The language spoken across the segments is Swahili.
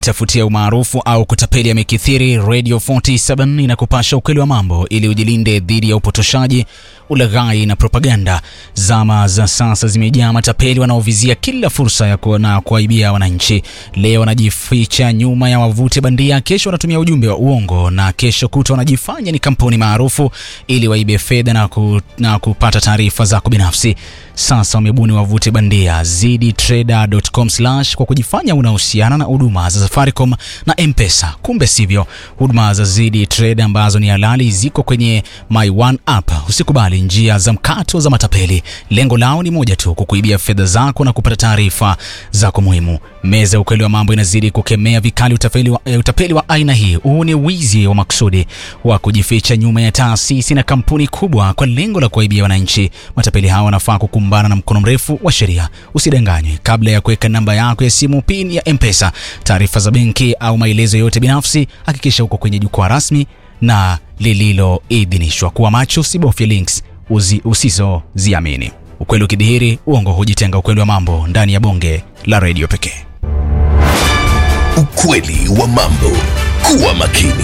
tafutia umaarufu au kutapeli yamekithiri, Radio 47 inakupasha ukweli wa mambo ili ujilinde dhidi ya upotoshaji, ulaghai na propaganda. Zama za sasa zimejaa matapeli wanaovizia kila fursa ya kuona kuaibia wananchi. Leo wanajificha nyuma ya wavuti bandia, kesho wanatumia ujumbe wa uongo, na kesho kutwa wanajifanya ni kampuni maarufu ili waibe fedha na, ku, na kupata taarifa zako binafsi. Sasa wamebuni wavuti bandia ziditrader.com kwa kujifanya unahusiana na huduma za Safaricom na M-Pesa. Kumbe sivyo. Huduma za Zidi Trade ambazo ni halali ziko kwenye My One app. Usikubali njia za mkato za matapeli. Lengo lao ni moja tu, kukuibia fedha zako na kupata taarifa zako muhimu. Meza ya ukweli wa mambo inazidi kukemea vikali utapeli wa, eh, utapeli wa aina hii. Huu ni wizi wa makusudi wa kujificha nyuma ya taasisi na kampuni kubwa kwa lengo la kuwaibia wananchi. Matapeli hawa wanafaa kukumbana na mkono mrefu wa sheria. Usidanganywe kabla ya kuweka namba yako ya simu, pin ya M-Pesa, taarifa za benki au maelezo yote binafsi. Hakikisha uko kwenye jukwaa rasmi na lililoidhinishwa. Kuwa macho, usibofye links uzi, usizoziamini. Ukweli ukidhihiri, uongo hujitenga. Ukweli wa mambo ndani ya bonge la redio pekee. Ukweli wa mambo. Kuwa makini.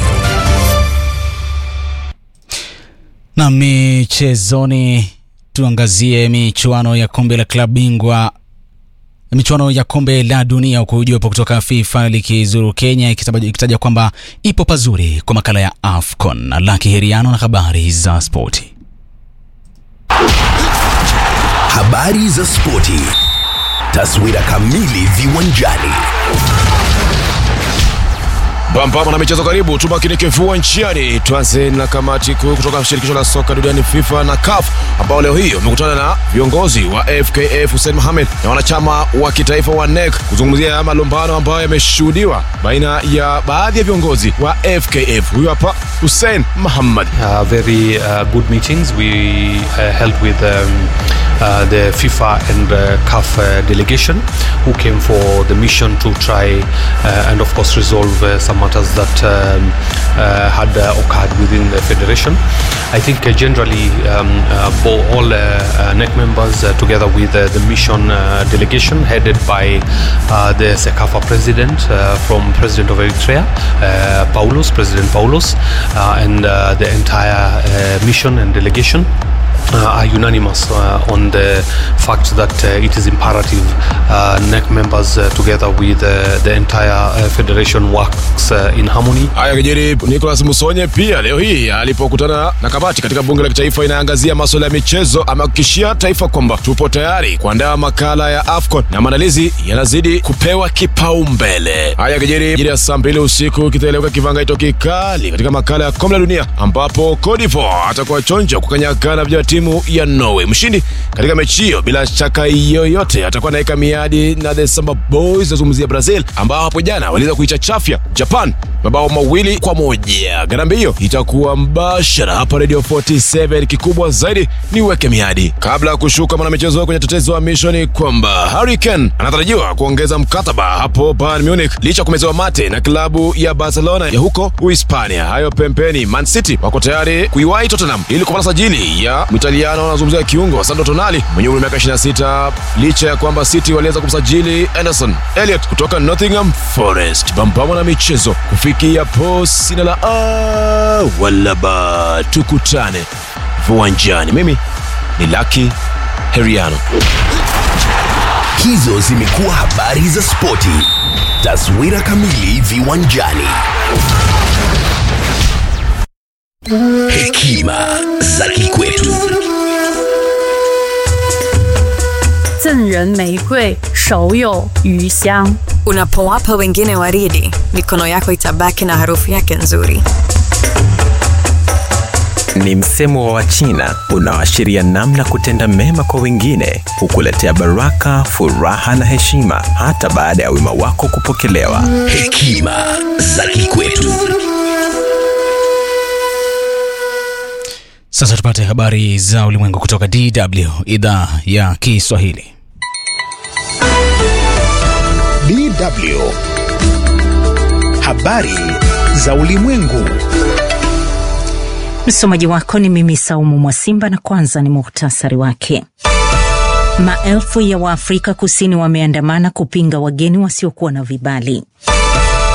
Na michezoni, tuangazie michuano ya kombe la klabu bingwa michuano ya kombe la dunia huku jopo kutoka FIFA likizuru Kenya ikitaja kwamba ipo pazuri kwa makala ya AFCON. Na Laki Heriano na habari za spoti. Habari za spoti. Taswira kamili viwanjani. Bambama na michezo karibu, tumakinike viwanjani. Tuanze na kamati kuu kutoka shirikisho la soka duniani FIFA na CAF ambao leo hii wamekutana na viongozi wa FKF Hussein Mohamed na wanachama wa kitaifa wa NEC kuzungumzia malumbano ambayo yameshuhudiwa baina ya baadhi ya viongozi wa FKF. Huyu hapa Hussein Mohamed. Uh, very uh, good meetings we uh, held with um, uh, the FIFA and uh, CAF uh, delegation who came for the mission to try uh, and of course resolve uh, some matters that um, uh, had uh, occurred within the federation. I think uh, generally um, uh, bo- all uh, uh, NEC members uh, together with uh, the mission uh, delegation headed by uh, the SECAFA president uh, from President of Eritrea, uh, Paulos, President Paulos, uh, and uh, the entire uh, mission and delegation uh, are unanimous uh, on the fact that uh, it is imperative uh, NEC members uh, together with uh, the entire uh, federation works uh, in harmony. Haya kijiri, Nicolas Musonye pia leo hii alipokutana na kamati katika bunge la kitaifa inaangazia masuala ya michezo, amehakikishia taifa kwamba tupo tayari kuandaa makala ya AFCON na maandalizi yanazidi kupewa kipaumbele. Haya kijiri, jiri ya saa mbili usiku kitaeleweka kivangaito kikali katika makala ya kombe la dunia ambapo Cote d'Ivoire atakuwa chonjo kukanyagana vya timu ya Norway. Mshindi katika mechi hiyo bila shaka yoyote atakuwa anaweka miadi na the Samba Boys, nazungumzia Brazil ambao hapo jana waliweza kuichachafya Japan mabao mawili kwa moja. Garambe hiyo itakuwa mbashara hapa Radio 47. Kikubwa zaidi ni uweke miadi kabla ya kushuka mwanamichezo kwenye tetezi wa mishoni kwamba Harry Kane anatarajiwa kuongeza mkataba hapo Bayern Munich licha ya kumezewa mate na klabu ya Barcelona ya huko Uhispania. Hayo pempeni, Man City wako tayari kuiwahi Tottenham ili kupata sajili ya Mwitaliano anazungumzia kiungo Sandro Tonali mwenye umri wa miaka 26 licha ya kwamba City waliweza kumsajili Anderson Elliot kutoka Nottingham Forest. Bambamo na michezo kufikia po sina la a wala ba, tukutane viwanjani. Mimi ni Lucky Heriano. Hizo zimekuwa habari za spoti. Taswira kamili viwanjani. Hekima za kikwetu. 赠人玫瑰，手有余香。 Unapowapa wengine waridi, mikono yako itabaki na harufu yake nzuri. Ni msemo wa Wachina unaoashiria namna kutenda mema kwa wengine hukuletea baraka, furaha na heshima hata baada ya wema wako kupokelewa. Hekima za kikwetu. Sasa tupate habari za ulimwengu kutoka DW idhaa ya Kiswahili. DW. Habari za ulimwengu. Msomaji wako ni mimi Saumu Mwasimba, na kwanza ni muhtasari wake. Maelfu ya Waafrika Kusini wameandamana kupinga wageni wasiokuwa na vibali.